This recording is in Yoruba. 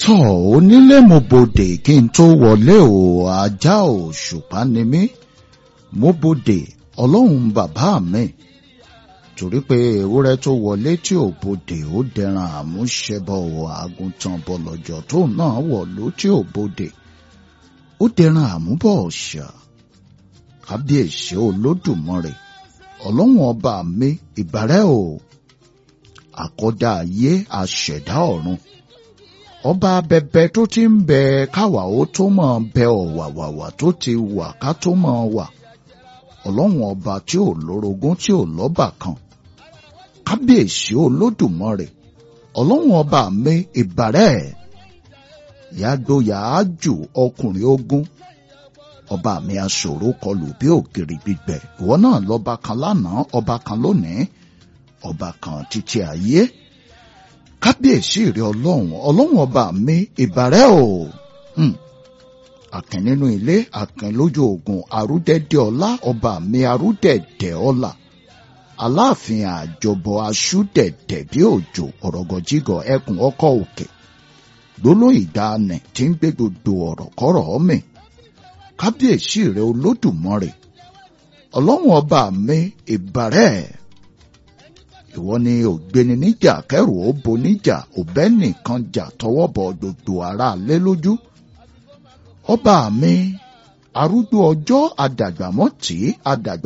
tọ́ onílé mo bodè kí n tó wọlé o ajá òṣùpá ni mí mo bodè ọlọ́run bàbá mi torí pé ewúrẹ́ tó wọlé tí ò bodè ó dẹran àmúṣẹbọ àgùntàn bọ̀lọ̀jọ̀ tó náà wọ̀lú tí ò bodè ó dẹran àmúbọ̀ ọ̀ṣà kábíyèsí olódùmarè ọlọ́run ọba mi ìbàrẹ́ o àkọ́dá ayé àṣẹ̀dá ọ̀run ọba bẹbẹ tó ti ń bẹ káwa ó tó mọ̀ bẹ ọ̀wàwàwà tó ti wà ká tó mọ̀ wà ọlọ́run ọba tí ò lórogún tí ò lọ́bà kan kábíyèsí olódùmarè ọlọ́run ọba mi ìbàrẹ́ yàgbóyà ájù ọkùnrin ogun ọba mi aṣòro kọlù bí ògiri gbígbẹ ìwọ náà lọba kan lánàá ọba kan lónìí ọba kan títí ayé kábíyèsí rẹ ọlọ́run ọlọ́run ọba mi ìbàrẹ́ o àkìn nínú ilé àkìn lójú ogun àrúdẹ̀dẹ̀ ọlá ọba mi àrúdẹ̀dẹ̀ ọlá aláàfin àjọbọ aṣúdẹ̀dẹ̀ bí òjò ọ̀rọ̀gọ̀jígọ̀ ẹkùn ọkọ̀ òkè gbólóhùn ìdáàánì tí ń gbé gbogbo ọ̀rọ̀ kọ́rọ̀ mi kábíyèsí rẹ olódùmarè ọlọ́run ọba mi ìbàrẹ́ ìwọ ni ògbéni níjà kẹrù ó bo níjà òbẹ́ nìkan jà tọwọ́ bọ gbogbo ara lé lójú ọba mi arúgbó ọjọ́ àdàgbàmọ́tì àdàgbà.